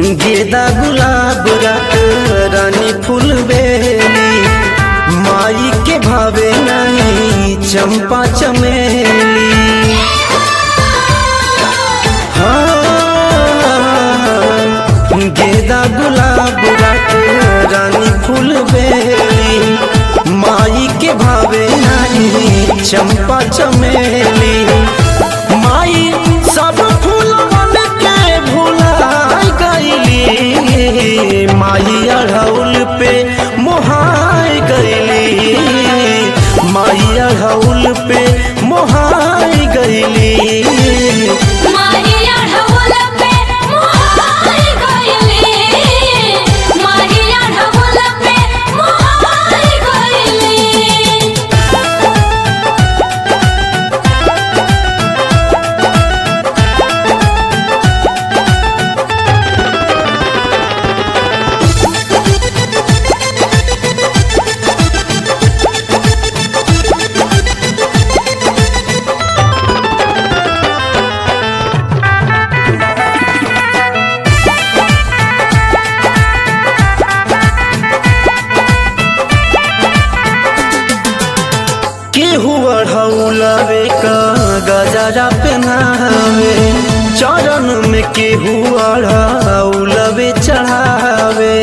गेदा गुलाब रात रानी फूल बेली माई के भावे नहीं चंपा चमेली हाँ, गेदा गुलाब रात रानी फूल बेली माई के भावे नहीं चंपा चमेली माई सब फूलवन के भुलाई गईली माई अढ़ौल पे मोहाई गईली माई अढ़ौल पे मोहाई गईली मारिया ढोल पे मोहाई गइली मारिया ढोल पे मोहाई गइली केहू अढ़ौलवे का गजरा पहनावे चरण में केहू अढ़ौलवे चढ़ावे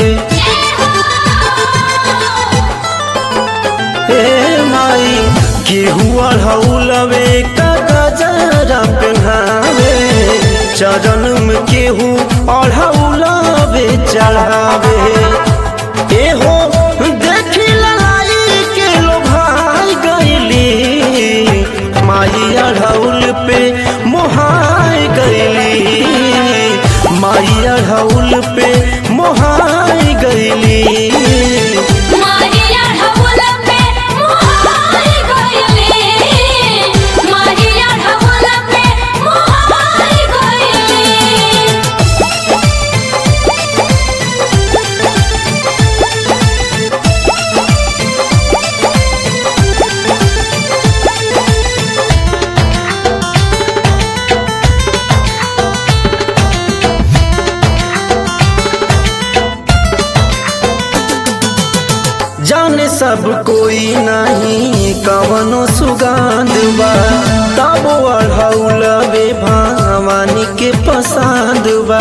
हे माई केहू अढ़ौलवे का गजरा पहनावे चरण में केहू अढ़ौलवे चढ़ावे एहो देखी ललाई के लो भाई गईली माई अढ़ौल पे मोहाई गईली माई अढ़ौल पे मोहाई गईली मारिया ढोल पे मोहाई गइली मारिया ढोल पे मोहाई गइली जाने सब कोई नहीं कवनो सुगंध बा तब अढ़ौलवे भवानी के पसंद बा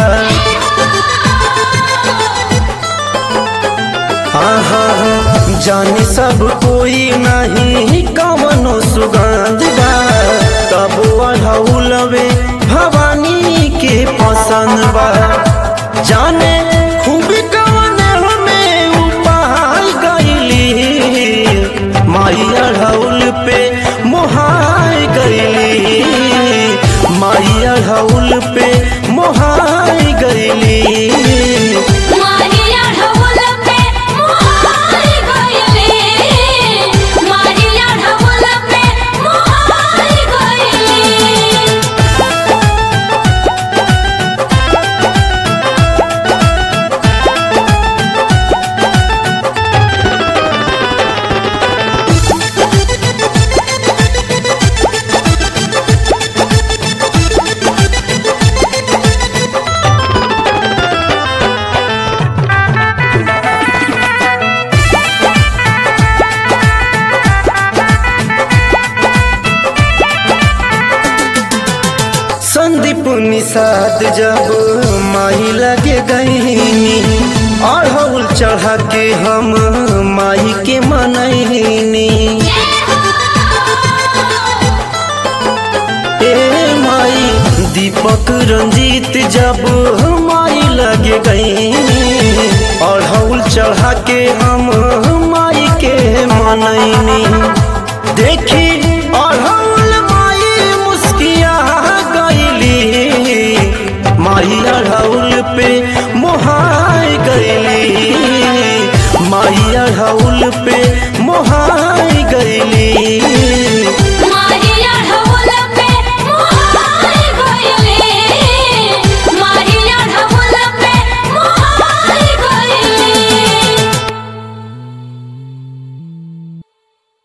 आहा जाने सब कोई नहीं कवनो सुगंध बा तब अढ़ौलवे भवानी के पसंद बा जाने खूब कवन हमें उपाय गईली माई अढ़ौल पे मोहाय गईली माई अढ़ौल पे मोहाय गईली मारिया ढोल पे मोहाई गइली मारिया ढोल पे मोहाई गइली संदीप निषाद जब माई लगे गईनी अढ़ौल चढ़ा के हम माई के मनैनी ए माई दीपक रंजीत जब माई लगे गईनी अढ़ौल चढ़ा के हम माई के मनैनी देखी अढ़ौल माई मुस्किया गईली माई अढ़ौल पे मोहाय गईली माई अढ़ौल पे मोहाय गईली